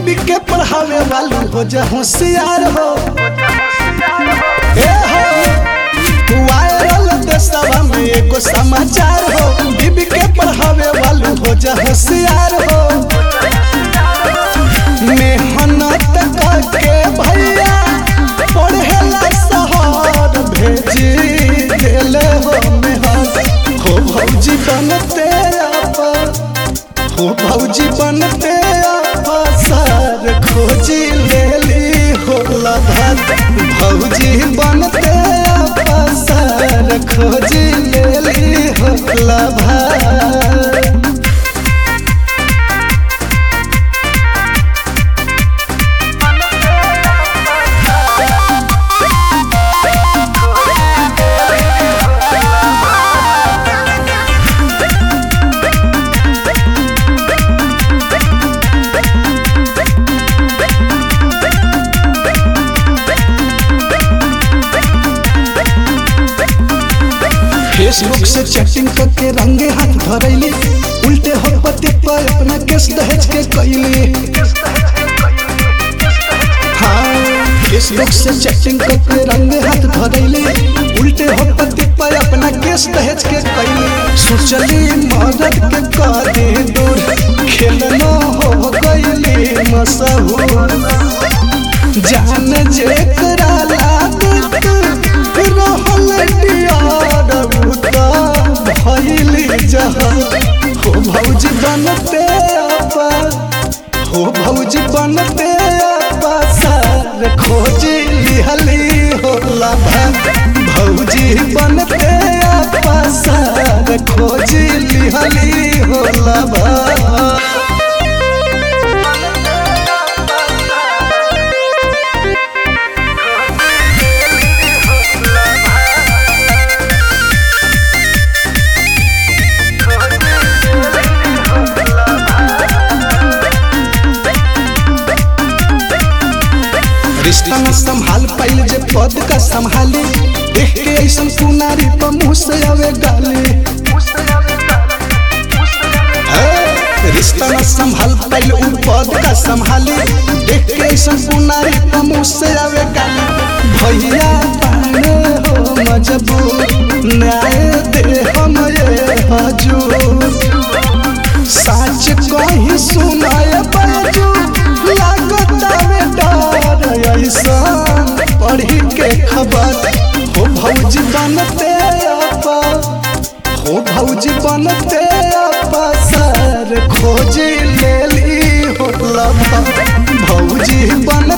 बीबी के पढ़ावे वालू हो जा होशियार हो ए हो वायरल देशवा में एगो समाचार हो बीबी के पढ़ावे वालू हो जा होशियार हो मेहनत करके भैया पढ़ेला शहर भेजी देले हो मेहनत हो भौजी बनते अपन हो भौजी बनते अफसर खोजी लेली हो लभत भौजी बनते अफसर खोजी लेली हो लभत फेसबुक से चैटिंग करके रंगे हाथ धरैली उल्टे हो पति पर अपना केस दहेज के कैली हाँ फेसबुक से चैटिंग करके रंगे हाथ धरैली उल्टे हो पति पर अपना केस दहेज के कैली सोचली मदद के करे दूर खेलनो हो गईली मशहूर जान जेकरा लागत रहल डियार उता भइली जहां हो भौजी बनते आपा हो भौजी बनते आपा सार खोजी लिहली हो लाभा भौजी बनते आपा सार खोजी लिहली हो लाभा रिश्ता न संभाल पाइल जे पद का संभाली देख के ऐसन कुनारी पर मुँह से आवे गाली ए, रिश्ता न संभाल पाइल उ पद का संभाली देख के ऐसन कुनारी पर मुँह से आवे गाली भैया पाने हो मजबूर न्याय दे हम ये हजूर साच कहीं सुनाए बाजू लागता में डर ऐसा पढ़ी के खबर हो भौजी बनते आपा हो भौजी बनते आपा सर खोजी लेली हो लभा भौजी बन